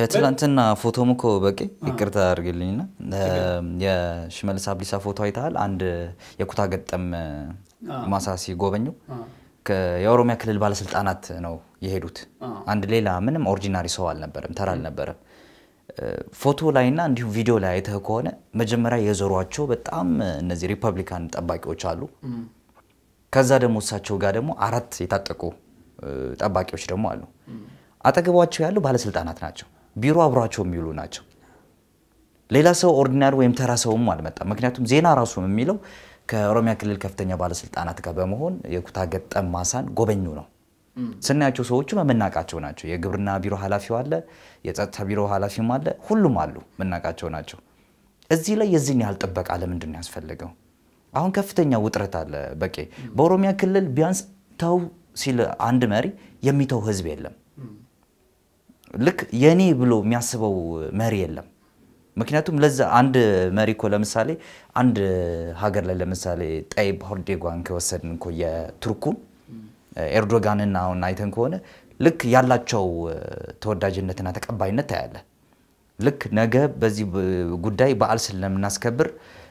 የትላንትና ፎቶም እኮ በቂ ይቅርታ አድርግልኝና የሽመልስ አብዲሳ ፎቶ አይተሃል? አንድ የኩታ ገጠም ማሳ ሲጎበኙ የኦሮሚያ ክልል ባለስልጣናት ነው የሄዱት። አንድ ሌላ ምንም ኦሪጂናሪ ሰው አልነበረም፣ ተራ አልነበረም። ፎቶ ላይና እንዲሁም ቪዲዮ ላይ አይተህ ከሆነ መጀመሪያ የዞሯቸው በጣም እነዚህ ሪፐብሊካን ጠባቂዎች አሉ። ከዛ ደግሞ እሳቸው ጋር ደግሞ አራት የታጠቁ ጠባቂዎች ደግሞ አሉ። አጠገቧቸው ያሉ ባለስልጣናት ናቸው። ቢሮ አብሯቸው የሚውሉ ናቸው። ሌላ ሰው ኦርዲናሪ ወይም ተራ ሰውም አልመጣም። ምክንያቱም ዜና ራሱ የሚለው ከኦሮሚያ ክልል ከፍተኛ ባለስልጣናት ጋር በመሆን የኩታ ገጠም ማሳን ጎበኙ ነው። ስናያቸው ሰዎቹ የምናውቃቸው ናቸው። የግብርና ቢሮ ኃላፊው አለ፣ የጸጥታ ቢሮ ኃላፊውም አለ፣ ሁሉም አሉ፣ የምናውቃቸው ናቸው። እዚህ ላይ የዚህን ያህል ጥበቃ ለምንድን ነው ያስፈልገው? አሁን ከፍተኛ ውጥረት አለ። በቂ በኦሮሚያ ክልል ቢያንስ ተው ሲል አንድ መሪ የሚተው ህዝብ የለም። ልክ የኔ ብሎ የሚያስበው መሪ የለም። ምክንያቱም ለዛ አንድ መሪ እኮ ለምሳሌ አንድ ሀገር ላይ ለምሳሌ ጠይብ ኤርዶጋን ከወሰድን እኮ የቱርኩን ኤርዶጋንና አሁን አይተን ከሆነ ልክ ያላቸው ተወዳጅነትና ተቀባይነት ታያለ። ልክ ነገ በዚህ ጉዳይ በዓል ስለምናስከብር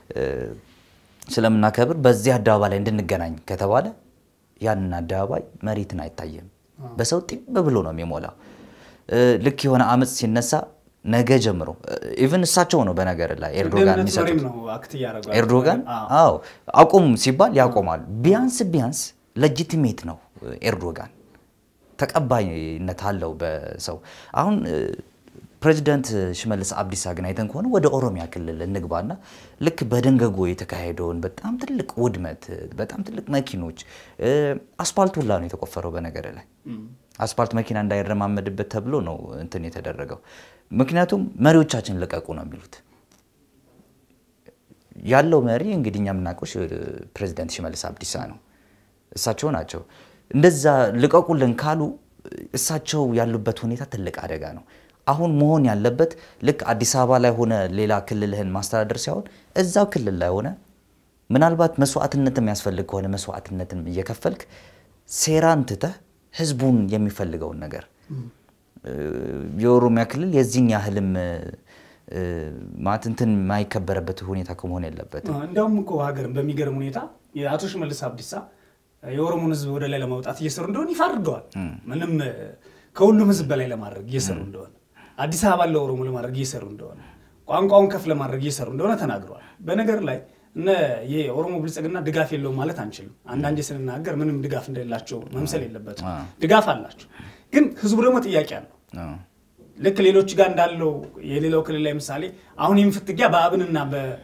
ስለምናከብር በዚህ አደባባይ ላይ እንድንገናኝ ከተባለ ያንን አደባባይ መሬትን አይታየም። በሰው ጢም ብሎ ነው የሚሞላው። ልክ የሆነ አመፅ ሲነሳ ነገ ጀምሮ ኢቭን እሳቸው ነው በነገር ላይ ኤርዶጋን የሚሰጡት ኤርዶጋን አዎ አቁም ሲባል ያቆማሉ። ቢያንስ ቢያንስ ለጂቲሜት ነው ኤርዶጋን ተቀባይነት አለው በሰው አሁን ፕሬዚደንት ሽመልስ አብዲሳ ግን አይተን ከሆነ ወደ ኦሮሚያ ክልል እንግባና ልክ በደንገጎ የተካሄደውን በጣም ትልቅ ውድመት፣ በጣም ትልቅ መኪኖች፣ አስፓልት ሁላ ነው የተቆፈረው። በነገር ላይ አስፓልት መኪና እንዳይረማመድበት ተብሎ ነው እንትን የተደረገው። ምክንያቱም መሪዎቻችን ልቀቁ ነው የሚሉት። ያለው መሪ እንግዲህ እኛ የምናውቀው ፕሬዚደንት ሽመልስ አብዲሳ ነው። እሳቸው ናቸው። እንደዛ ልቀቁልን ካሉ እሳቸው ያሉበት ሁኔታ ትልቅ አደጋ ነው። አሁን መሆን ያለበት ልክ አዲስ አበባ ላይ ሆነ ሌላ ክልልህን ማስተዳደር ሳይሆን እዛው ክልል ላይ ሆነ ምናልባት መስዋዕትነት የሚያስፈልግ ከሆነ መስዋዕትነትን እየከፈልክ ሴራን ትተህ ህዝቡን የሚፈልገውን ነገር የኦሮሚያ ክልል የዚህን ያህልም ማለት እንትን የማይከበረበት ሁኔታ ከመሆን የለበትም። እንዲያውም እኮ ሀገርን በሚገርም ሁኔታ የአቶ ሽመልስ አብዲሳ የኦሮሞን ህዝብ ወደ ላይ ለማውጣት እየሰሩ እንደሆነ ይፋ አድርገዋል። ምንም ከሁሉም ህዝብ በላይ ለማድረግ እየሰሩ እንደሆነ አዲስ አበባ ለኦሮሞ ለማድረግ እየሰሩ እንደሆነ ቋንቋውን ከፍ ለማድረግ እየሰሩ እንደሆነ ተናግረዋል። በነገር ላይ እነ የኦሮሞ ብልጽግና ድጋፍ የለውም ማለት አንችልም። አንዳንዴ ስንናገር ምንም ድጋፍ እንደሌላቸው መምሰል የለበትም። ድጋፍ አላቸው፣ ግን ህዝቡ ደግሞ ጥያቄ አለው። ልክ ሌሎች ጋር እንዳለው የሌላው ክልል ላይ ምሳሌ አሁን ይህም ፍትጊያ በአብንና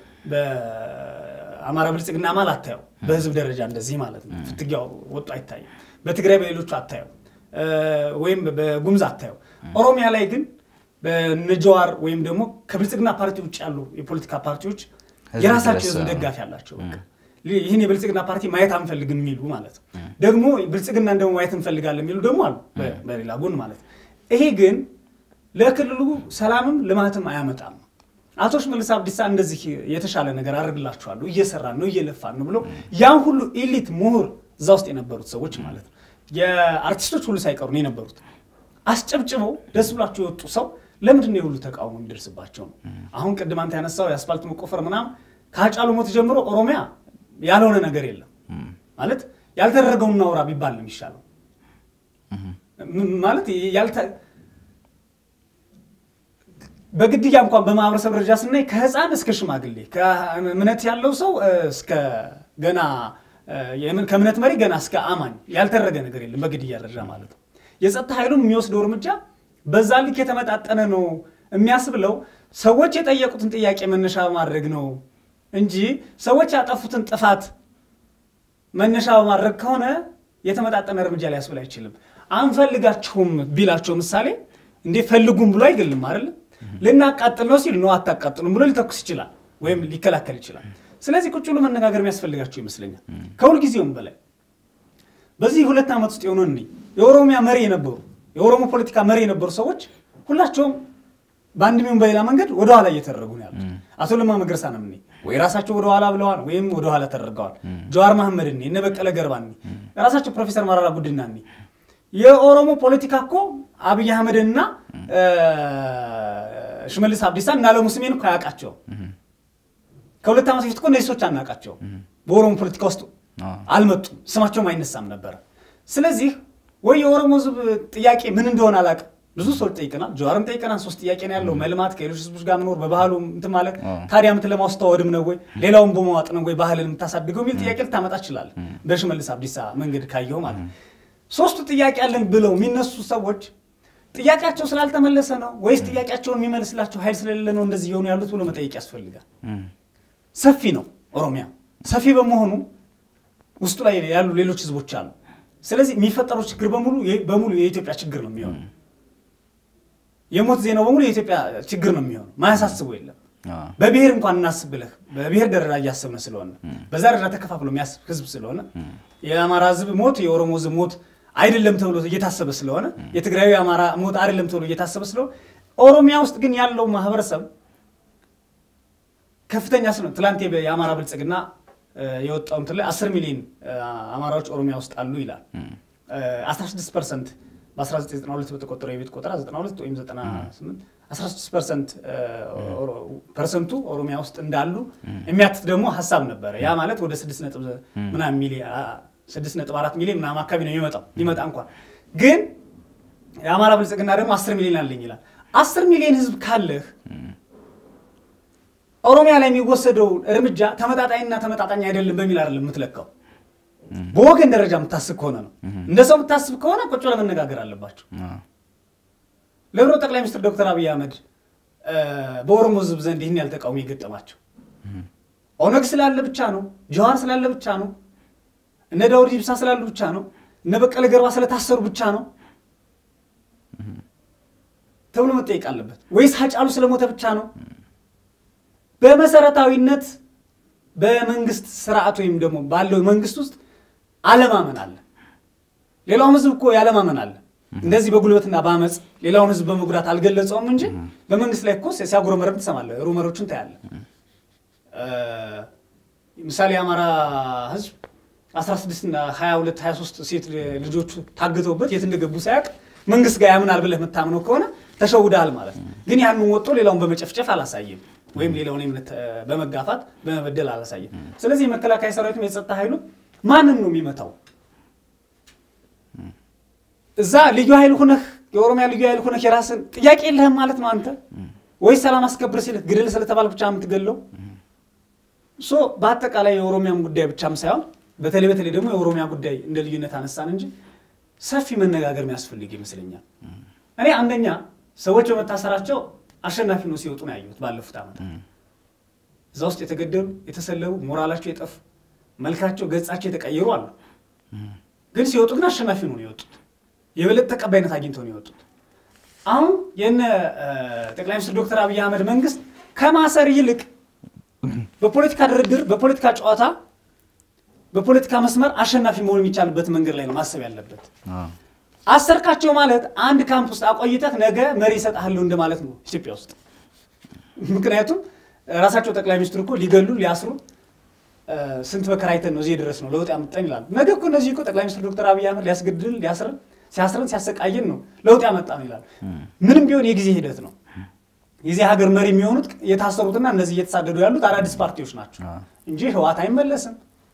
በአማራ ብልጽግና ማል አታየው። በህዝብ ደረጃ እንደዚህ ማለት ነው ፍትጊያው ወጡ አይታይም። በትግራይ በሌሎቹ አታየው፣ ወይም በጉምዝ አታየው። ኦሮሚያ ላይ ግን በነጀዋር ወይም ደግሞ ከብልጽግና ፓርቲ ውጭ ያሉ የፖለቲካ ፓርቲዎች የራሳቸው የህዝብ ደጋፊ አላቸው። ይህን የብልጽግና ፓርቲ ማየት አንፈልግም የሚሉ ማለት ነው። ደግሞ ብልጽግና ደግሞ ማየት እንፈልጋለን የሚሉ ደግሞ አሉ በሌላ ጎን ማለት ነው። ይሄ ግን ለክልሉ ሰላምም ልማትም አያመጣም። አቶ ሽመልስ አብዲሳ እንደዚህ የተሻለ ነገር አደርግላችኋለሁ እየሰራን ነው እየለፋን ነው ብሎ ያን ሁሉ ኤሊት ምሁር እዛ ውስጥ የነበሩት ሰዎች ማለት ነው የአርቲስቶች ሁሉ ሳይቀሩ ነው የነበሩት አስጨብጭበው ደስ ብሏቸው የወጡ ሰው ለምንድን ነው የሁሉ ተቃውሞ የሚደርስባቸው ነው? አሁን ቅድም አንተ ያነሳው የአስፋልት መቆፈር ምናምን ከሀጫሉ ሞት ጀምሮ ኦሮሚያ ያልሆነ ነገር የለም ማለት ያልተደረገውን እናውራ ቢባል ነው የሚሻለው። ማለት በግድያ እንኳን በማህበረሰብ ደረጃ ስናይ ከህፃን እስከ ሽማግሌ ከእምነት ያለው ሰው እስከ ገና ከእምነት መሪ ገና እስከ አማኝ ያልተደረገ ነገር የለም በግድያ ደረጃ ማለት ነው። የጸጥታ ኃይሉም የሚወስደው እርምጃ በዛ ልክ የተመጣጠነ ነው የሚያስብለው ሰዎች የጠየቁትን ጥያቄ መነሻ በማድረግ ነው እንጂ ሰዎች ያጠፉትን ጥፋት መነሻ በማድረግ ከሆነ የተመጣጠነ እርምጃ ሊያስብል አይችልም። አንፈልጋችሁም ቢላቸው ምሳሌ እንዴ ፈልጉም ብሎ አይገልም አይደለም። ልናቃጥል ነው ሲል ነው አታቃጥሉም ብሎ ሊተኩስ ይችላል ወይም ሊከላከል ይችላል። ስለዚህ ቁጭ ብሎ መነጋገር የሚያስፈልጋቸው ይመስለኛል ከሁልጊዜውም በላይ በዚህ ሁለት ዓመት ውስጥ የሆነ እኔ የኦሮሚያ መሪ የነበሩ የኦሮሞ ፖለቲካ መሪ የነበሩ ሰዎች ሁላቸውም በአንድ ሚሆን በሌላ መንገድ ወደኋላ እየተደረጉ ነው ያሉት። አቶ ለማ መገርሳ ነው እኔ ወይ ራሳቸው ወደኋላ ብለዋል ወይም ወደኋላ ተደርገዋል። ጀዋር መሐመድ እኔ እነ በቀለ ገርባ እኔ ራሳቸው ፕሮፌሰር መራራ ጉዲና እኔ የኦሮሞ ፖለቲካ እኮ አብይ አህመድና ሽመልስ አብዲሳ እና አለሙ ስሜን እኮ አያውቃቸው። ከሁለት ዓመት በፊት እኮ እነዚህ ሰዎች አናውቃቸው። በኦሮሞ ፖለቲካ ውስጥ አልመጡም፣ ስማቸውም አይነሳም ነበረ። ስለዚህ ወይ የኦሮሞ ህዝብ ጥያቄ ምን እንደሆነ አላውቅም። ብዙ ሰዎች ጠይቀናል፣ ጀዋርም ጠይቀናል። ሶስት ጥያቄ ነው ያለው፣ መልማት፣ ከሌሎች ህዝቦች ጋር መኖር፣ በባህሉ እንትን ማለት። ታዲያ ምት ለማስተዋወድም ነው ወይ ሌላውን በመዋጥ ነው ወይ ባህልን የምታሳድገው የሚል ጥያቄ ልታመጣ ይችላል። በሽመልስ አብዲሳ መንገድ ካየው ማለት ነው። ሶስቱ ጥያቄ አለን ብለው የሚነሱ ሰዎች ጥያቄያቸው ስላልተመለሰ ነው ወይስ ጥያቄያቸውን የሚመልስላቸው ኃይል ስለሌለ ነው እንደዚህ የሆኑ ያሉት ብሎ መጠየቅ ያስፈልጋል። ሰፊ ነው ኦሮሚያ። ሰፊ በመሆኑ ውስጡ ላይ ያሉ ሌሎች ህዝቦች አሉ። ስለዚህ የሚፈጠረው ችግር በሙሉ በሙሉ የኢትዮጵያ ችግር ነው የሚሆነው። የሞት ዜናው በሙሉ የኢትዮጵያ ችግር ነው የሚሆነው። ማያሳስቡ የለም። በብሔር እንኳን እናስብ ብለህ በብሔር ደረጃ እያሰብን ስለሆነ በዛ ደረጃ ተከፋፍሎ የሚያስብ ህዝብ ስለሆነ የአማራ ህዝብ ሞት የኦሮሞ ህዝብ ሞት አይደለም ተብሎ እየታሰበ ስለሆነ የትግራዊ የአማራ ሞት አይደለም ተብሎ እየታሰበ ስለሆነ ኦሮሚያ ውስጥ ግን ያለው ማህበረሰብ ከፍተኛ ስለሆነ ትላንት የአማራ ብልጽግና የወጣው እንትን ላይ 10 ሚሊዮን አማራዎች ኦሮሚያ ውስጥ አሉ ይላል። 16 ፐርሰንት በ1992 በተቆጠረው የቤት ቆጠራ 92 ወይም 98 16 ፐርሰንት ፐርሰንቱ ኦሮሚያ ውስጥ እንዳሉ የሚያትት ደግሞ ሀሳብ ነበረ። ያ ማለት ወደ 6 ነጥብ ምናምን ሚሊዮን 6.4 ሚሊዮን ምናምን አካባቢ ነው የሚመጣው ሊመጣ እንኳን ግን የአማራ ብልጽግና ደግሞ 10 ሚሊዮን አለኝ ይላል። 10 ሚሊዮን ህዝብ ካለህ ኦሮሚያ ላይ የሚወሰደው እርምጃ ተመጣጣኝና ተመጣጣኝ አይደለም በሚል አይደለም የምትለካው። በወገን ደረጃ የምታስብ ከሆነ ነው። እንደ ሰው የምታስብ ከሆነ ቁጭ ለመነጋገር አለባቸው። ለብሮ ጠቅላይ ሚኒስትር ዶክተር አብይ አህመድ በኦሮሞ ህዝብ ዘንድ ይህን ያህል ተቃውሞ የገጠማቸው ኦነግ ስላለ ብቻ ነው፣ ጀዋር ስላለ ብቻ ነው፣ እነ ዳውድ ኢብሳ ስላሉ ብቻ ነው፣ እነ በቀለ ገርባ ስለታሰሩ ብቻ ነው ተብሎ መጠየቅ አለበት ወይስ ሀጫሉ ስለሞተ ብቻ ነው? በመሰረታዊነት በመንግስት ስርዓት ወይም ደግሞ ባለው መንግስት ውስጥ አለማመን አለ። ሌላውም ህዝብ እኮ ያለማመን አለ። እንደዚህ በጉልበትና በአመፅ ሌላውን ህዝብ በመጉዳት አልገለጸውም እንጂ በመንግስት ላይ እኮ ሲያጉረመረም ትሰማለህ። ሩመሮችን ታያለህ። ምሳሌ የአማራ ህዝብ 16 እና 22 23 ሴት ልጆቹ ታግተውበት የት እንደገቡ ሳያውቅ መንግስት ጋር ያምናል ብለህ የምታምነው ከሆነ ተሸውደሃል ማለት ነው። ግን ያንን ወጥቶ ሌላውን በመጨፍጨፍ አላሳየም ወይም ሌላውን እምነት በመጋፋት በመበደል አላሳየም። ስለዚህ የመከላከያ ሰራዊቱም የጸጥታ ኃይሉ ማንን ነው የሚመታው? እዛ ልዩ ኃይል ሁነህ የኦሮሚያ ልዩ ኃይል ሁነህ የራስን ጥያቄ የለህም ማለት ነው አንተ ወይስ ሰላም አስከብር ሲልህ ግድል ስለተባል ብቻ የምትገለው? ሶ በአጠቃላይ የኦሮሚያም ጉዳይ ብቻም ሳይሆን በተለይ በተለይ ደግሞ የኦሮሚያ ጉዳይ እንደ ልዩነት አነሳን እንጂ ሰፊ መነጋገር የሚያስፈልግ ይመስለኛል። እኔ አንደኛ ሰዎች በመታሰራቸው አሸናፊ ነው ሲወጡ ነው ያየሁት። ባለፉት ዓመታት እዛ ውስጥ የተገደሉ የተሰለቡ፣ ሞራላቸው የጠፉ፣ መልካቸው ገጻቸው የተቀየሩ አሉ። ግን ሲወጡ ግን አሸናፊ ነው የወጡት። የበለጠ ተቀባይነት አግኝተው ነው የወጡት። አሁን የነ ጠቅላይ ሚኒስትር ዶክተር አብይ አህመድ መንግስት ከማሰር ይልቅ በፖለቲካ ድርድር፣ በፖለቲካ ጨዋታ፣ በፖለቲካ መስመር አሸናፊ መሆን የሚቻልበት መንገድ ላይ ነው ማሰብ ያለበት። አሰርካቸው ማለት አንድ ካምፕ ውስጥ አቆይተህ ነገ መሪ ይሰጥሃለሁ እንደማለት ነው ኢትዮጵያ ውስጥ። ምክንያቱም ራሳቸው ጠቅላይ ሚኒስትሩ እኮ ሊገሉ ሊያስሩ ስንት መከራ አይተን ነው እዚህ ድረስ ነው ለውጥ ያመጣን ይላሉ። ነገ እኮ እነዚህ እኮ ጠቅላይ ሚኒስትር ዶክተር አብይ አህመድ ሊያስገድል ሊያስረን ሲያስረን ሲያሰቃየን ነው ለውጥ ያመጣ ነው ይላሉ። ምንም ቢሆን የጊዜ ሂደት ነው። የዚህ ሀገር መሪ የሚሆኑት የታሰሩትና እነዚህ እየተሳደዱ ያሉት አዳዲስ ፓርቲዎች ናቸው እንጂ ህወሓት አይመለስም፣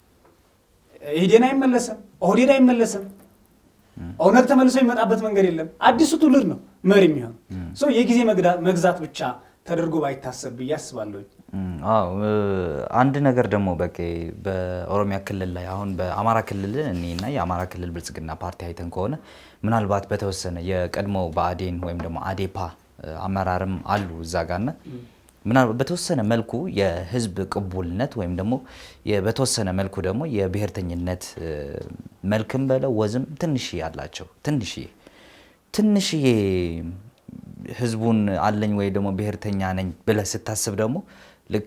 ኢህዴን አይመለስም፣ ኦህዴድ አይመለስም። ኦነግ ተመልሶ የሚመጣበት መንገድ የለም። አዲሱ ትውልድ ነው መሪ የሚሆን ሰው የጊዜ መግዛት ብቻ ተደርጎ ባይታሰብ ብዬ አስባለሁ። አዎ አንድ ነገር ደግሞ በቃ በኦሮሚያ ክልል ላይ አሁን በአማራ ክልል እኔና የአማራ ክልል ብልጽግና ፓርቲ አይተን ከሆነ ምናልባት በተወሰነ የቀድሞው ብአዴን ወይም ደግሞ አዴፓ አመራርም አሉ እዛ ጋርና ምናልባት በተወሰነ መልኩ የህዝብ ቅቡልነት ወይም ደግሞ በተወሰነ መልኩ ደግሞ የብሔርተኝነት መልክም በለው ወዝም ትንሽዬ አላቸው። ትንሽዬ ትንሽዬ ህዝቡን አለኝ ወይ ደግሞ ብሔርተኛ ነኝ ብለህ ስታስብ ደግሞ ልክ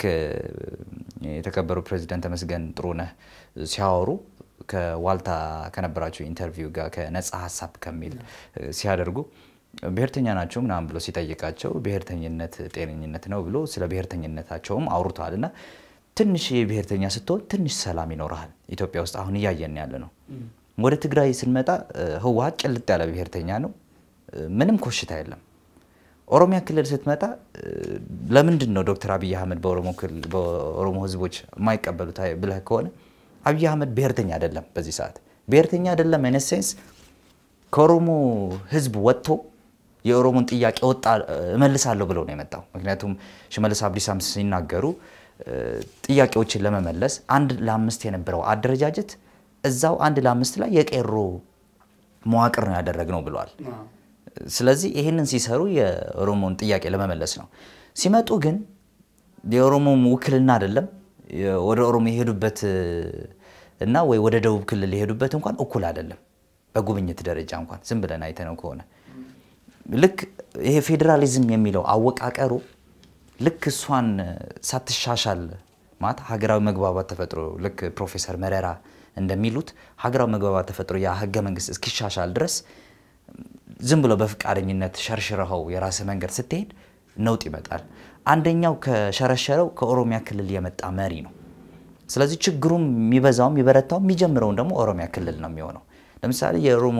የተከበሩ ፕሬዚደንት ተመስገን ጥሩነህ ሲያወሩ ከዋልታ ከነበራቸው ኢንተርቪው ጋር ከነጻ ሀሳብ ከሚል ሲያደርጉ ብሔርተኛ ናቸው ምናምን ብሎ ሲጠይቃቸው ብሔርተኝነት ጤነኝነት ነው ብሎ ስለ ብሔርተኝነታቸውም አውርተዋል። እና ትንሽ ብሔርተኛ ስትሆን ትንሽ ሰላም ይኖርሃል። ኢትዮጵያ ውስጥ አሁን እያየን ያለ ነው። ወደ ትግራይ ስንመጣ ህወሀት ጭልጥ ያለ ብሔርተኛ ነው። ምንም ኮሽታ የለም። ኦሮሚያ ክልል ስትመጣ ለምንድን ነው ዶክተር አብይ አህመድ በኦሮሞ ህዝቦች የማይቀበሉት ብለህ ከሆነ አብይ አህመድ ብሔርተኛ አይደለም። በዚህ ሰዓት ብሔርተኛ አይደለም። አይነት ከኦሮሞ ህዝብ ወጥቶ የኦሮሞን ጥያቄ ወጣ እመልሳለሁ ብለው ነው የመጣው። ምክንያቱም ሽመልስ አብዲሳም ሲናገሩ ጥያቄዎችን ለመመለስ አንድ ለአምስት የነበረው አደረጃጀት እዛው አንድ ለአምስት ላይ የቄሮ መዋቅር ነው ያደረግነው ብለዋል። ስለዚህ ይህንን ሲሰሩ የኦሮሞን ጥያቄ ለመመለስ ነው። ሲመጡ ግን የኦሮሞ ውክልና አይደለም ወደ ኦሮሞ የሄዱበት እና ወይ ወደ ደቡብ ክልል የሄዱበት እንኳን እኩል አይደለም። በጉብኝት ደረጃ እንኳን ዝም ብለን አይተነው ከሆነ ልክ ይሄ ፌዴራሊዝም የሚለው አወቃቀሩ ልክ እሷን ሳትሻሻል ማለት ሀገራዊ መግባባት ተፈጥሮ ልክ ፕሮፌሰር መረራ እንደሚሉት ሀገራዊ መግባባት ተፈጥሮ ያ ህገ መንግስት እስኪሻሻል ድረስ ዝም ብሎ በፍቃደኝነት ሸርሽረኸው የራስህ መንገድ ስትሄድ ነውጥ ይመጣል። አንደኛው ከሸረሸረው ከኦሮሚያ ክልል የመጣ መሪ ነው። ስለዚህ ችግሩም የሚበዛውም የሚበረታው የሚጀምረውን ደግሞ ኦሮሚያ ክልል ነው የሚሆነው። ለምሳሌ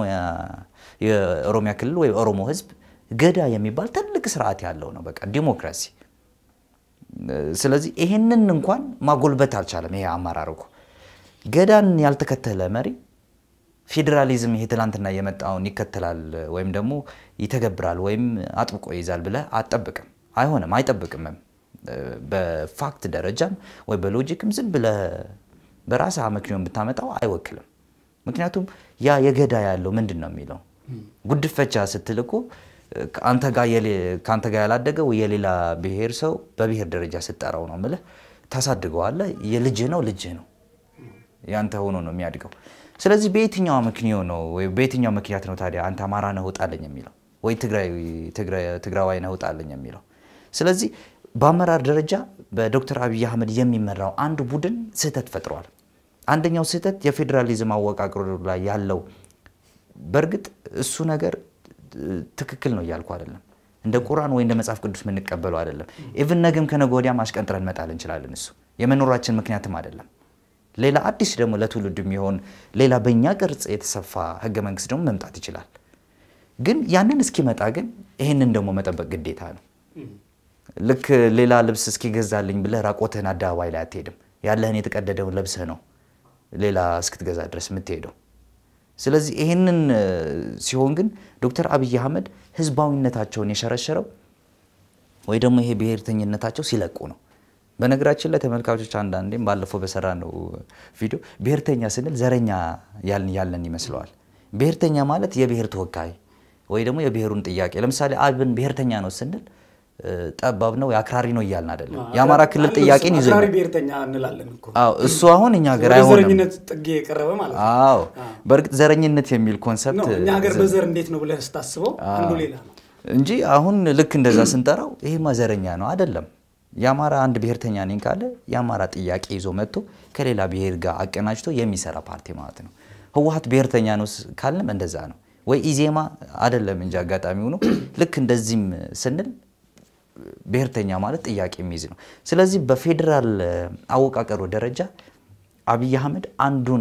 የኦሮሚያ ክልል ወይ ኦሮሞ ህዝብ ገዳ የሚባል ትልቅ ስርዓት ያለው ነው፣ በቃ ዲሞክራሲ። ስለዚህ ይሄንን እንኳን ማጎልበት አልቻለም። ይሄ አመራር እኮ ገዳን ያልተከተለ መሪ ፌዴራሊዝም ይሄ ትላንትና የመጣውን ይከተላል ወይም ደግሞ ይተገብራል ወይም አጥብቆ ይይዛል ብለህ አትጠብቅም። አይሆንም፣ አይጠብቅምም። በፋክት ደረጃም ወይ በሎጂክም ዝም ብለህ በራስህ አመክንዮን ብታመጣው አይወክልም። ምክንያቱም ያ የገዳ ያለው ምንድን ነው የሚለው ጉድፈቻ ስትል እኮ ከአንተ ጋር ያላደገ ወይ የሌላ ብሔር ሰው በብሔር ደረጃ ስጠራው ነው ምልህ ታሳድገዋለህ። የልጅህ ነው ልጅህ ነው ያንተ ሆኖ ነው የሚያድገው። ስለዚህ በየትኛው ምክንዮ ነው ወይ በየትኛው ምክንያት ነው ታዲያ አንተ አማራ ነህ ውጣለኝ የሚለው ወይ ትግራዋይ ነህ ውጣለኝ የሚለው? ስለዚህ በአመራር ደረጃ በዶክተር አብይ አህመድ የሚመራው አንድ ቡድን ስህተት ፈጥረዋል። አንደኛው ስህተት የፌዴራሊዝም አወቃቀሩ ላይ ያለው በእርግጥ እሱ ነገር ትክክል ነው እያልኩ አይደለም። እንደ ቁርአን ወይ እንደ መጽሐፍ ቅዱስ የምንቀበለው አይደለም። ኢቭን ነገም ከነገ ወዲያም አሽቀንጥረን መጣል እንችላለን። እሱ የመኖራችን ምክንያትም አይደለም። ሌላ አዲስ ደግሞ ለትውልድ የሚሆን ሌላ በእኛ ቅርጽ የተሰፋ ህገ መንግስት ደግሞ መምጣት ይችላል። ግን ያንን እስኪመጣ ግን ይህንን ደግሞ መጠበቅ ግዴታ ነው። ልክ ሌላ ልብስ እስኪገዛልኝ ብለህ ራቆትህን አደባባይ ላይ አትሄድም። ያለህን የተቀደደውን ለብሰህ ነው ሌላ እስክትገዛ ድረስ የምትሄደው። ስለዚህ ይህንን ሲሆን ግን ዶክተር አብይ አህመድ ህዝባዊነታቸውን የሸረሸረው ወይ ደግሞ ይሄ ብሔርተኝነታቸው ሲለቁ ነው። በነገራችን ላይ ተመልካቾች አንዳንዴም ባለፈው በሰራ ነው ቪዲዮ ብሔርተኛ ስንል ዘረኛ ያልን ያለን ይመስለዋል። ብሔርተኛ ማለት የብሔር ተወካይ ወይ ደግሞ የብሔሩን ጥያቄ ለምሳሌ አብን ብሔርተኛ ነው ስንል ጠባብ ነው አክራሪ ነው እያልን አይደለም። የአማራ ክልል ጥያቄን ይዞ አክራሪ ብሔርተኛ እንላለን እኮ እሱ አሁን እኛ ሀገር ወደ አይሆንም። ዘረኝነት ጥግ የቀረበ ማለት ነው። አዎ በእርግጥ ዘረኝነት የሚል ኮንሰፕት ነው እኛ ሀገር በዘር እንዴት ነው ብለህ ስታስበው አንዱ ሌላ ነው። እንጂ አሁን ልክ እንደዛ ስንጠራው ይሄማ ዘረኛ ነው አይደለም። የአማራ አንድ ብሔርተኛ ነኝ ካለ የአማራ ጥያቄ ይዞ መጥቶ ከሌላ ብሔር ጋር አቀናጅቶ የሚሰራ ፓርቲ ማለት ነው። ህወሀት ብሔርተኛ ነው ስ- ካልንም እንደዛ ነው። ወይ ኢዜማ አይደለም እንጂ አጋጣሚው ነው። ልክ እንደዚህም ስንል ብሔርተኛ ማለት ጥያቄ የሚይዝ ነው። ስለዚህ በፌዴራል አወቃቀሩ ደረጃ አብይ አህመድ አንዱን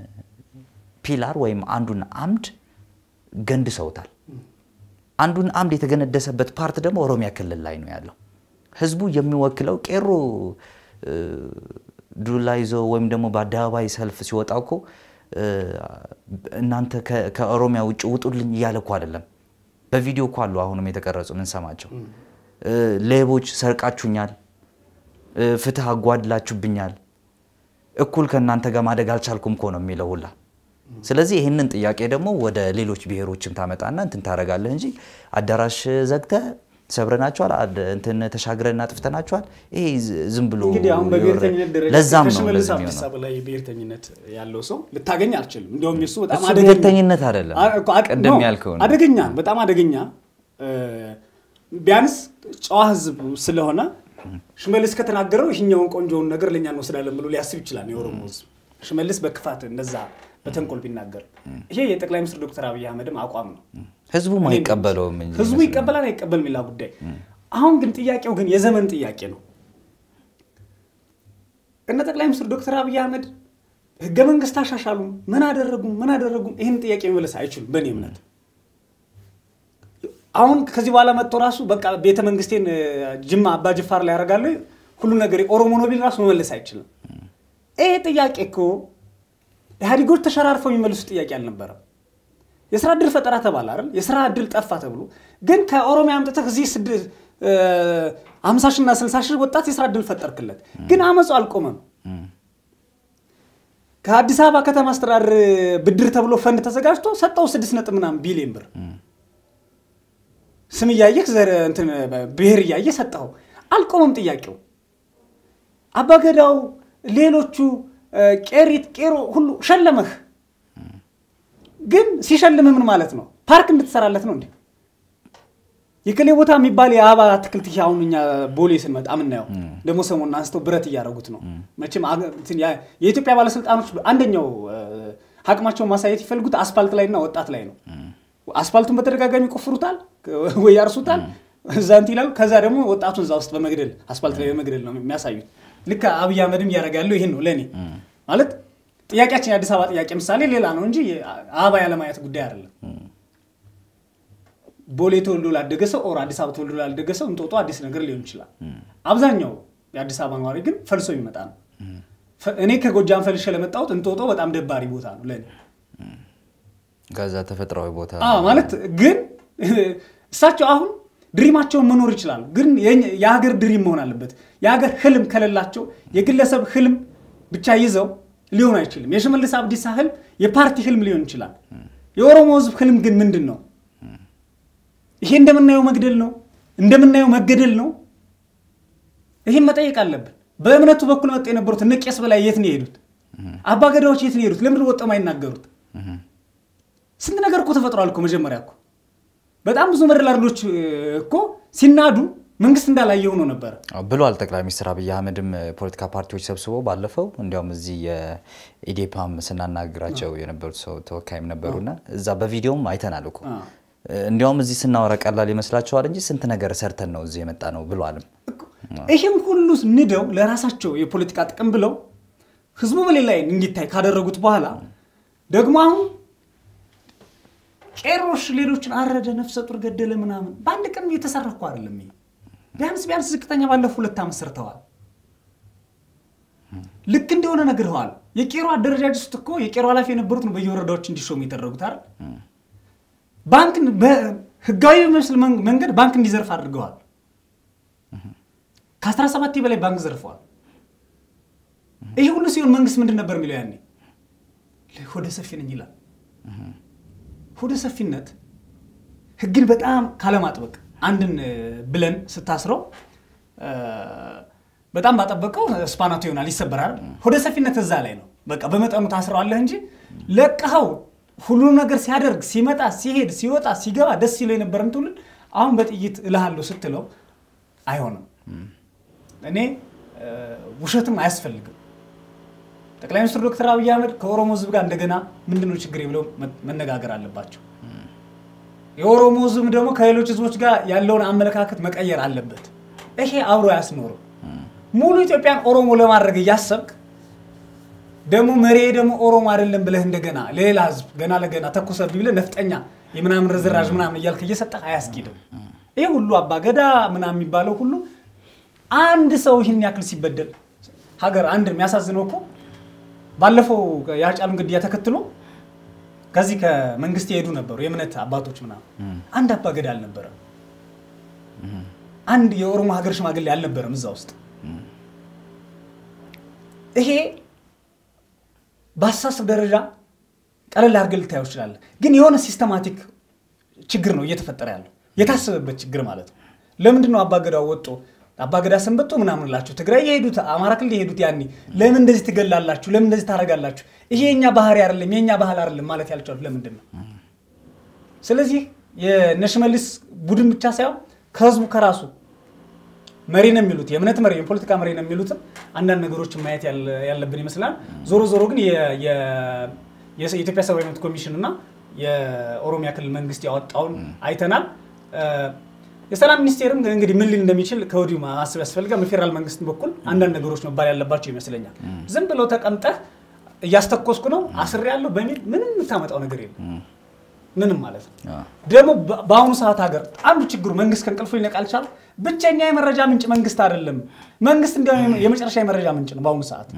ፒላር ወይም አንዱን አምድ ገንድሰውታል። አንዱን አምድ የተገነደሰበት ፓርት ደግሞ ኦሮሚያ ክልል ላይ ነው ያለው። ህዝቡ የሚወክለው ቄሮ እ፣ ዱላ ይዞ ወይም ደግሞ በአደባባይ ሰልፍ ሲወጣ እኮ እ፣ እናንተ ከ- ከኦሮሚያ ውጭ ውጡልኝ እያለ እኮ አይደለም። በቪዲዮ እኮ አሉ አሁንም የተቀረጹ ምንሰማቸው። እ፣ ሌቦች ሰርቃችሁኛል፣ እ፣ ፍትህ አጓድላችሁብኛል፣ እኩል ከእናንተ ጋር ማደግ አልቻልኩም እኮ ነው የሚለው ሁላ። ስለዚህ ይህንን ጥያቄ ደግሞ ወደ ሌሎች ብሔሮችም ታመጣና እንትን ታደርጋለህ እንጂ አዳራሽ ዘግተህ ሰብረናቸዋል፣ አድ- እንትን ተሻግረን አጥፍተናቸዋል። ይሄ ዝ- ዝም ብሎ እንግዲህ አሁን በብሔርተኝነት ደረጃ ለዛም ነው ከሽመልስ እንደዚህ አብዲሳ የሚሆነው። በላይ ብሔርተኝነት ያለው ሰው ልታገኝ አልችልም። እንዲያውም የሱ በጣም እሱ አደገኛ ብሔርተኝነት አይደለም፣ አ- እኮ አድ- ቅድም ነው፣ ያልከው ነው። አደገኛ በጣም አደገኛ እ፣ ቢያንስ ጨዋ ህዝብ ስለሆነ ሽመልስ ከተናገረው ይህኛውን ቆንጆውን ነገር ለእኛ እንወስዳለን ብሎ ሊያስብ ይችላል የኦሮሞ ህዝብ። ሽመልስ በክፋት እንደዛ በተንኮል ቢናገር ይሄ የጠቅላይ ሚኒስትር ዶክተር አብይ አህመድም አቋም ነው። ህዝቡም አይቀበለውም እንጂ ህዝቡ ይመስለኛል። ይቀበላል አይቀበልም ሌላ ጉዳይ። አሁን ግን ጥያቄው ግን የዘመን ጥያቄ ነው። እነ ጠቅላይ ሚኒስትር ዶክተር አብይ አህመድ ህገ መንግስት አሻሻሉ ምን አደረጉም ምን አደረጉም ይህን ጥያቄ መመለስ አይችሉም በእኔ እምነት። አሁን ከዚህ በኋላ መጥቶ ራሱ በቃ ቤተ መንግስቴን ጅማ አባ ጅፋር ላይ ያደርጋለሁ ሁሉ ነገር ኦሮሞ ነው ቢል ራሱ መመለስ አይችልም። ይሄ ጥያቄ እኮ ኢህአዴጎች ተሸራርፈው የሚመልሱ ጥያቄ አልነበረም። የስራ እድል ፈጠራ ተባለ አይደል? የስራ እድል ጠፋ ተብሎ ግን ከኦሮሚያ አምጥተህ እዚህ አምሳ ሺና ስልሳ ሺህ ወጣት የስራ እድል ፈጠርክለት። ግን አመፁ አልቆመም። ከአዲስ አበባ ከተማ አስተዳደር ብድር ተብሎ ፈንድ ተዘጋጅቶ ሰጠው ስድስት ነጥብ ምናምን ቢሊዮን ብር ስም እያየህ ብሔር እያየህ ሰጠው። አልቆመም ጥያቄው። አባገዳው፣ ሌሎቹ ቄሪት፣ ቄሮ ሁሉ ሸለመህ። ግን ሲሸልምህ ምን ማለት ነው? ፓርክ እንድትሰራለት ነው እንዴ? የክሌ ቦታ የሚባል የአበባ አትክልት አሁን እኛ ቦሌ ስንመጣ የምናየው ደግሞ ሰሞኑን አንስተው ብረት እያደረጉት ነው። መቼም የኢትዮጵያ ባለስልጣኖች አንደኛው አቅማቸውን ማሳየት ይፈልጉት አስፋልት ላይ እና ወጣት ላይ ነው። አስፋልቱን በተደጋጋሚ ይቆፍሩታል ወይ ያርሱታል፣ እዛ እንትን ይላሉ። ከዛ ደግሞ ወጣቱን እዛ ውስጥ በመግደል አስፋልት ላይ በመግደል ነው የሚያሳዩት። ልክ አብይ አህመድም እያደረገ ያለው ይህን ነው። ለእኔ ማለት ጥያቄያችን የአዲስ አበባ ጥያቄ ምሳሌ ሌላ ነው እንጂ አበባ ያለማየት ጉዳይ አይደለም። ቦሌ ተወልዶ ላደገ ሰው ኦር አዲስ አበባ ተወልዶ ላደገ ሰው እንጦጦ አዲስ ነገር ሊሆን ይችላል። አብዛኛው የአዲስ አበባ ነዋሪ ግን ፈልሶ የሚመጣ ነው። እኔ ከጎጃም ፈልሼ ለመጣሁት እንጦጦ በጣም ደባሪ ቦታ ነው ለእኔ። ከዛ ተፈጥሯዊ ቦታ ማለት ግን እሳቸው አሁን ድሪማቸውን መኖር ይችላሉ። ግን የሀገር ድሪም መሆን አለበት። የሀገር ህልም ከሌላቸው የግለሰብ ህልም ብቻ ይዘው ሊሆን አይችልም። የሽመልስ አብዲሳ ህልም የፓርቲ ህልም ሊሆን ይችላል። የኦሮሞ ህዝብ ህልም ግን ምንድን ነው? ይሄ እንደምናየው መግደል ነው፣ እንደምናየው መገደል ነው። ይህም መጠየቅ አለብን። በእምነቱ በኩል መጡ የነበሩት እነ ቄስ በላይ የት ነው የሄዱት? አባገዳዎች የት ነው የሄዱት? ለምንድን ወጥተው የማይናገሩት? ስንት ነገር እኮ ተፈጥሯል እኮ መጀመሪያ እኮ በጣም ብዙ መደላድሎች እኮ ሲናዱ መንግስት እንዳላየ ሆኖ ነበረ ብሏል ጠቅላይ ሚኒስትር አብይ አህመድም ፖለቲካ ፓርቲዎች ሰብስበው ባለፈው እንዲያውም እዚህ የኢዴፓም ስናናግራቸው የነበሩት ሰው ተወካይም ነበሩና እዛ በቪዲዮም አይተናል እኮ እንዲያውም እዚህ ስናወራ ቀላል ይመስላችኋል እንጂ ስንት ነገር ሰርተን ነው እዚህ የመጣ ነው ብሏልም። ይህም ሁሉ ንደው ለራሳቸው የፖለቲካ ጥቅም ብለው ህዝቡ በሌላ ላይ እንዲታይ ካደረጉት በኋላ ደግሞ አሁን ቄሮሽ ሌሎችን አረደ፣ ነፍሰ ጡር ገደለ ምናምን በአንድ ቀን እየተሰራ እኮ አይደለም። ይሄ ቢያንስ ቢያንስ ዝቅተኛ ባለፉ ሁለት ዓመት ሰርተዋል። ልክ እንደሆነ ነግረዋል። የቄሮ አደረጃጀት ውስጥ እኮ የቄሮ ኃላፊ የነበሩት ነው በየወረዳዎች እንዲሾሙ የተደረጉት አይደል? ባንክ በህጋዊ በሚመስል መንገድ ባንክ እንዲዘርፍ አድርገዋል። ከ17 በላይ ባንክ ዘርፈዋል። ይህ ሁሉ ሲሆን መንግስት ምንድን ነበር የሚለው ያኔ? ሆደ ሰፊ ነኝ ይላል። ሆደ ሰፊነት ህግን በጣም ካለማጥበቅ አንድን ብለን ስታስረው በጣም ባጠበቀው ስፓናቱ ይሆናል፣ ይሰበራል። ሆደ ሰፊነት እዛ ላይ ነው። በቃ በመጠኑ ታስረዋለህ እንጂ ለቀኸው ሁሉም ነገር ሲያደርግ ሲመጣ ሲሄድ ሲወጣ ሲገባ ደስ ሲለው የነበረን ትውልድ አሁን በጥይት እልሃለሁ ስትለው አይሆንም። እኔ ውሸትም አያስፈልግም። ጠቅላይ ሚኒስትር ዶክተር አብይ አህመድ ከኦሮሞ ህዝብ ጋር እንደገና ምንድነው ችግር ብለው መነጋገር አለባቸው። የኦሮሞ ህዝብ ደግሞ ከሌሎች ህዝቦች ጋር ያለውን አመለካከት መቀየር አለበት። ይሄ አብሮ አያስኖርም። ሙሉ ኢትዮጵያን ኦሮሞ ለማድረግ እያሰብክ ደግሞ መሪ ደግሞ ኦሮሞ አይደለም ብለህ እንደገና ሌላ ህዝብ ገና ለገና ተኩሰብኝ ብለህ ነፍጠኛ የምናምን ርዝራዥ ምናምን እያልክ እየሰጠህ አያስኬድም። ይህ ሁሉ አባገዳ ምናምን የሚባለው ሁሉ አንድ ሰው ይህን ያክል ሲበደል ሀገር አንድ የሚያሳዝነው እኮ ባለፈው የሀጫሉን ግድያ ተከትሎ ከዚህ ከመንግስት የሄዱ ነበሩ የእምነት አባቶች ምናምን፣ አንድ አባገዳ አልነበረም። አንድ የኦሮሞ ሀገር ሽማግሌ አልነበረም እዛ ውስጥ። ይሄ በአስተሳሰብ ደረጃ ቀለል አድርገህ ልታየው ትችላለህ፣ ግን የሆነ ሲስተማቲክ ችግር ነው እየተፈጠረ ያለው የታሰበበት ችግር ማለት ነው። ለምንድን ነው አባገዳው ወጦ አባገዳ ሰንበቶ ምናምን ላችሁ ትግራይ የሄዱት አማራ ክልል የሄዱት ያኔ ለምን እንደዚህ ትገላላችሁ? ለምን እንደዚህ ታደርጋላችሁ? ይሄ የኛ ባህሪ አይደለም የኛ ባህል አይደለም ማለት ያልቻሉት ለምንድን ነው? ስለዚህ የነሽመልስ ቡድን ብቻ ሳይሆን ከህዝቡ ከራሱ መሪ ነው የሚሉት የእምነት መሪ የፖለቲካ መሪ ነው የሚሉትም አንዳንድ ነገሮችን ማየት ያለብን ይመስላል። ዞሮ ዞሮ ግን የኢትዮጵያ ሰብአዊ መብት ኮሚሽን እና የኦሮሚያ ክልል መንግስት ያወጣውን አይተናል። የሰላም ሚኒስቴርም እንግዲህ ምን ሊል እንደሚችል ከወዲሁ ማሰብ ያስፈልጋል። በፌዴራል መንግስት በኩል አንዳንድ ነገሮች መባል ያለባቸው ይመስለኛል። ዝም ብለው ተቀምጠህ እያስተኮስኩ ነው አስሬ ያለው በሚል ምንም የምታመጣው ነገር የለም። ምንም ማለት ነው። አዎ። ደግሞ በ- በአሁኑ ሰዓት ሀገር አንዱ ችግሩ መንግስት ከእንቅልፉ ሊነቃ አልቻለም። ብቸኛ የመረጃ ምንጭ መንግስት አይደለም። መንግስት እንዲያውም የመጨረሻ የመረጃ ምንጭ ነው በአሁኑ ሰዓት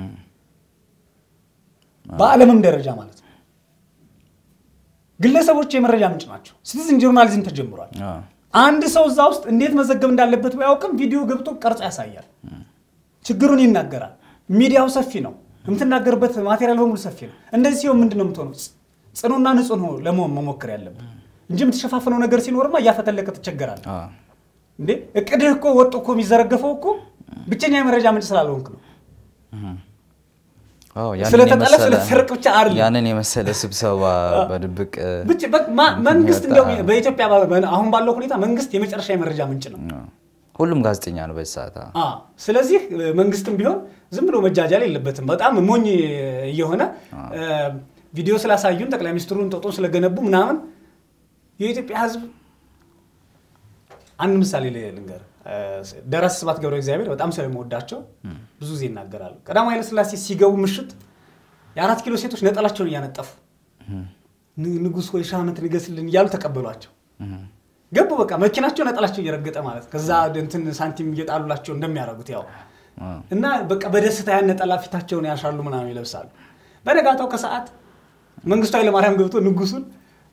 በዓለምም ደረጃ ማለት ነው። ግለሰቦች የመረጃ ምንጭ ናቸው። ሲቲዝን ጆርናሊዝም ተጀምሯል። አዎ። አንድ ሰው እዛ ውስጥ እንዴት መዘገብ እንዳለበት ባያውቅም ቪዲዮ ገብቶ ቀርጾ ያሳያል። ችግሩን ይናገራል። ሚዲያው ሰፊ ነው። የምትናገርበት ማቴሪያል በሙሉ ሰፊ ነው። እንደዚህ ሲሆን ምንድን ነው የምትሆነው? ጽ- ጽኑና ንጹህ ነው ለመሆን መሞከር ያለብን እንጂ የምትሸፋፍነው ነገር ሲኖርማ እያፈተለቀ ትቸገራለህ። አዎ። እንዴ እቅድህ እኮ ወጥ እኮ የሚዘረገፈው እኮ ብቸኛ የመረጃ ምንጭ ስላልሆንክ ነው። አዎ፣ ያንን ስለተጣለ የመሰለ- ስለተሰረቅ ብቻ አይደለም። ያንን የመሰለ ስብሰባ በድብቅ ብቻ በቃ ማ- መንግስት የሚወጣ- እንደው በኢትዮጵያ ባ- በ- አሁን ባለው ሁኔታ መንግስት የመጨረሻ የመረጃ ምንጭ ነው። አዎ። ሁሉም ጋዜጠኛ ነው በዚህ ሰዓት። አዎ። አ ስለዚህ እ፣ መንግስትም ቢሆን ዝም ብሎ መጃጃል የለበትም። በጣም ሞኝ እየሆነ እ፣ ቪዲዮ ስላሳዩን ጠቅላይ ሚኒስትሩን ጦጦን ስለገነቡ ምናምን የኢትዮጵያ ሕዝብ አንድ ምሳሌ ል- ልንገር። እ፣ ደራሲ ስብሐት ገብረ እግዚአብሔር በጣም ስለምወዳቸው ብዙ ጊዜ ይናገራሉ። ቀዳማዊ ኃይለሥላሴ ሲገቡ ምሽት የአራት ኪሎ ሴቶች ነጠላቸውን እያነጠፉ ን- ንጉሥ ወይ ሺህ ዓመት ንገስልን እያሉ ተቀበሏቸው። ገቡ በቃ መኪናቸው ነጠላቸው እየረገጠ ማለት ከዛ እንትን ሳንቲም እየጣሉላቸው እንደሚያደርጉት ያው አዎ። እና በቃ በደስታ ያን ነጠላ ፊታቸውን ያሻሉ ምናምን ይለብሳሉ። በነጋታው ከሰዓት መንግስቱ ኃይለማርያም ገብቶ ንጉሱን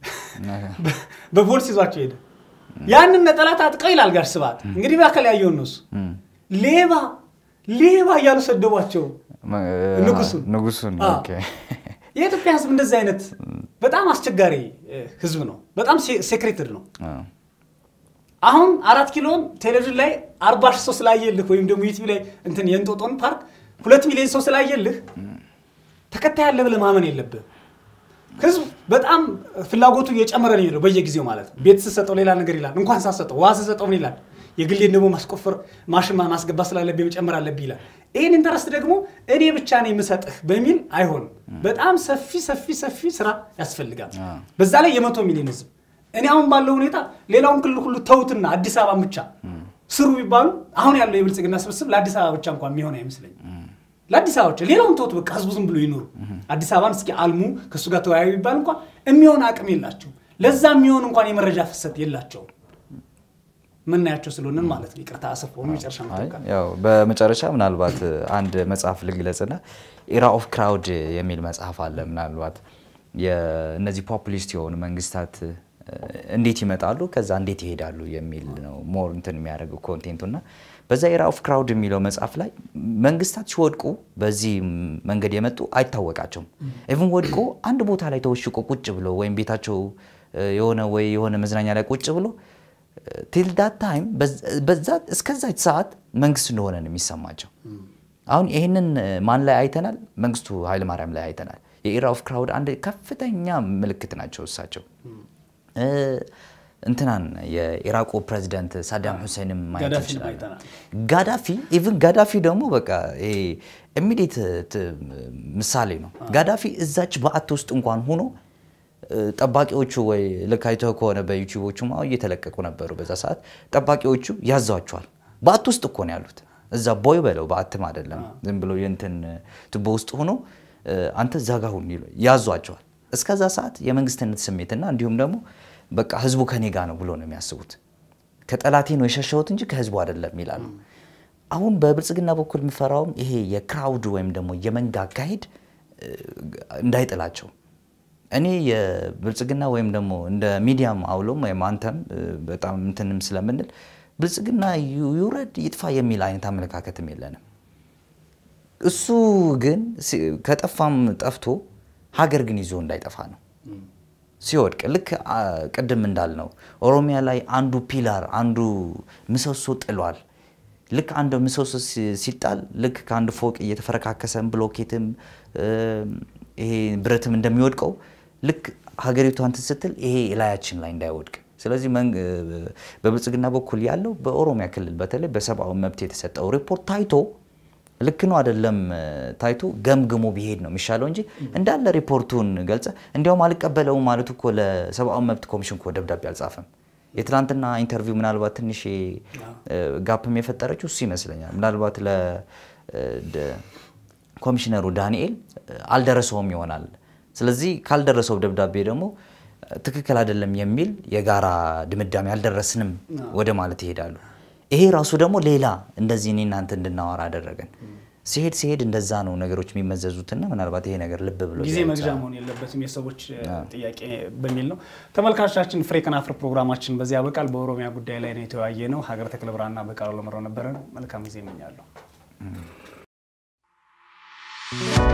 በ- በፖሊስ ይዟቸው ሄደ። ያንን ነጠላ ታጥቀው ይላል ጋር ስብሐት እንግዲህ በአካል ያየውን ነው እሱ እም። ሌባ ሌባ እያሉ ሰደቧቸው መ- ንጉሱን ንጉሱን አዎ። ኦኬ። የኢትዮጵያ ህዝብ እንደዚህ አይነት በጣም አስቸጋሪ እ፣ ህዝብ ነው። በጣም ሴክሬትድ ነው። አዎ። አሁን አራት ኪሎን ቴሌቪዥን ላይ አርባ ሺህ ሰው ስላየልህ ወይም ደግሞ ዩቲዩብ ላይ እንትን የእንጦጦን ፓርክ ሁለት ሚሊዮን ሰው ስላየልህ ተከታይ ያለ ብለህ ማመን የለብህ። ህዝብ በጣም ፍላጎቱ እየጨመረ ነው የሚሄደው በየጊዜው ማለት ነው። ቤት ስሰጠው ሌላ ነገር ይላል። እንኳን ሳሰጠው ውሃ ስሰጠው ምን ይላል? የግሌን ደግሞ ማስቆፈር ማሽን ማስገባት ስላለብኝ መጨመር አለብኝ ይላል። ይህን ኢንተረስት ደግሞ እኔ ብቻ ነው የምሰጥህ በሚል አይሆንም። በጣም ሰፊ ሰፊ ሰፊ ስራ ያስፈልጋል። አዎ። በዛ ላይ የመቶ ሚሊዮን ህዝብ እኔ አሁን ባለው ሁኔታ ሌላውን ክልል ሁሉ ተውትና አዲስ አበባን ብቻ ስሩ ቢባሉ አሁን ያለው የብልጽግና ስብስብ ለአዲስ አበባ ብቻ እንኳን የሚሆን አይመስለኝም። ለአዲስ አበባ ብቻ ሌላውን ተውት፣ በቃ ህዝቡ ዝም ብሎ ይኖሩ። አዲስ አበባን እስኪ አልሙ ከእሱ ጋር ተወያዩ ቢባል እንኳን የሚሆን አቅም የላቸውም። ለዛ የሚሆን እንኳን የመረጃ ፍሰት የላቸውም። ምናያቸው ስለሆንን ማለት ነው። ይቅርታ አሰፋ መጨረሻ አይ፣ ምትወቃል ያው በመጨረሻ ምናልባት አንድ መጽሐፍ ልግለጽና ኢራ ኦፍ ክራውድ የሚል መጽሐፍ አለ። ምናልባት የእነዚህ ፖፑሊስት የሆኑ መንግስታት እ፣ እንዴት ይመጣሉ ከዛ እንዴት ይሄዳሉ የሚል ነው ሞር እንትን የሚያደርገው ኮንቴንቱ እና በዛ ኢራ ኦፍ ክራውድ የሚለው መጽሐፍ ላይ መንግስታት ሲወድቁ በዚህ መንገድ የመጡ አይታወቃቸውም። ኢቭን ወድቆ አንድ ቦታ ላይ ተወሽቆ ቁጭ ብሎ ወይም ቤታቸው እ፣ የሆነ ወይ የሆነ መዝናኛ ላይ ቁጭ ብሎ ቲል ዳት ታይም በዛ እስከዛች ሰዓት መንግስት እንደሆነ ነው የሚሰማቸው። አሁን ይህንን ማን ላይ አይተናል? መንግስቱ ኃይለማርያም ላይ አይተናል። የኢራ ኦፍ ክራውድ አንድ ከፍተኛ ምልክት ናቸው እሳቸው። እ፣ እንትናን የኢራቁ ፕሬዚዳንት ሳዳም ሁሴንም ማየት ጋዳፊንም እንችላለን። አይተናል። ጋዳፊ ኢቭን ጋዳፊ ደግሞ በቃ ኢሚዲየት ምሳሌ ነው። ጋዳፊ እዛች በአት ውስጥ እንኳን ሆኖ እ፣ ጠባቂዎቹ ወይ ልክ አይተው ከሆነ በዩቲዩቦቹ አሁን እየተለቀቁ ነበሩ። በዛ ሰዓት ጠባቂዎቹ ያዟቸዋል። በአት ውስጥ እኮ ነው ያሉት። እዛ ቦይ በለው በአትም አይደለም ዝም ብሎ የእንትን ቱቦ ውስጥ ሆኖ እ፣ አንተ እዛ ጋ ሁን ይሉ- ያዟቸዋል። እስከዛ ሰዓት የመንግስትነት ስሜትና እንዲሁም ደግሞ በቃ ህዝቡ ከኔ ጋ ነው ብሎ ነው የሚያስቡት። ከጠላቴ ነው የሸሸሁት እንጂ ከህዝቡ አይደለም ይላሉ። አሁን በብልጽግና በኩል የምፈራውም ይሄ የክራውድ ወይም ደግሞ የመንጋ አካሄድ እ፣ እንዳይጥላቸው እኔ የብልጽግና ወይም ደግሞ እንደ ሚዲያም አውሎም ወይም አንተም እ፣ በጣም እንትንም ስለምንል ብልጽግና ዩ- ይውረድ ይጥፋ የሚል አይነት አመለካከትም የለንም። እሱ ግን ሲ- ከጠፋም ጠፍቶ ሀገር ግን ይዞ እንዳይጠፋ ነው ሲወድቅ ልክ አ፣ ቅድም እንዳልነው ኦሮሚያ ላይ አንዱ ፒላር አንዱ ምሰሶ ጥሏል። ልክ አንድ ምሰሶ ሲ- ሲጣል ልክ ከአንድ ፎቅ እየተፈረካከሰም ብሎኬትም እ፣ ይሄ ብረትም እንደሚወድቀው ልክ ሀገሪቷ እንትን ስትል ይሄ ላያችን ላይ እንዳይወድቅ ስለዚህ መንግ- በብልጽግና በኩል ያለው በኦሮሚያ ክልል በተለይ በሰብአዊ መብት የተሰጠው ሪፖርት ታይቶ ልክ ነው አይደለም ታይቶ ገምግሞ ቢሄድ ነው የሚሻለው እንጂ እንዳለ ሪፖርቱን ገልጸ እንዲያውም አልቀበለውም ማለቱ እኮ ለሰብአዊ መብት ኮሚሽን እኮ ደብዳቤ አልጻፈም። የትናንትና ኢንተርቪው ምናልባት ትንሽ ጋፕም የፈጠረችው እሱ ይመስለኛል። ምናልባት ለ ደ- ኮሚሽነሩ ዳንኤል አልደረሰውም ይሆናል። ስለዚህ ካልደረሰው ደብዳቤ ደግሞ ትክክል አይደለም የሚል የጋራ ድምዳሜ አልደረስንም ወደ ማለት ይሄዳሉ። ይሄ ራሱ ደግሞ ሌላ እንደዚህ እኔ እናንተ እንድናወራ አደረገን። ሲሄድ ሲሄድ እንደዛ ነው ነገሮች የሚመዘዙትና ምናልባት ይሄ ነገር ልብ ብሎ ጊዜ መግዣ መሆን የለበትም የሰዎች ጥያቄ በሚል ነው። ተመልካቾቻችን ፍሬ ከናፍር ፕሮግራማችን በዚህ ያበቃል። በኦሮሚያ ጉዳይ ላይ ነው የተወያየ ነው። ሀገረ ተክለ ብርሃንና በቃሉ ለመራው ነበረ። መልካም ጊዜ እመኛለሁ።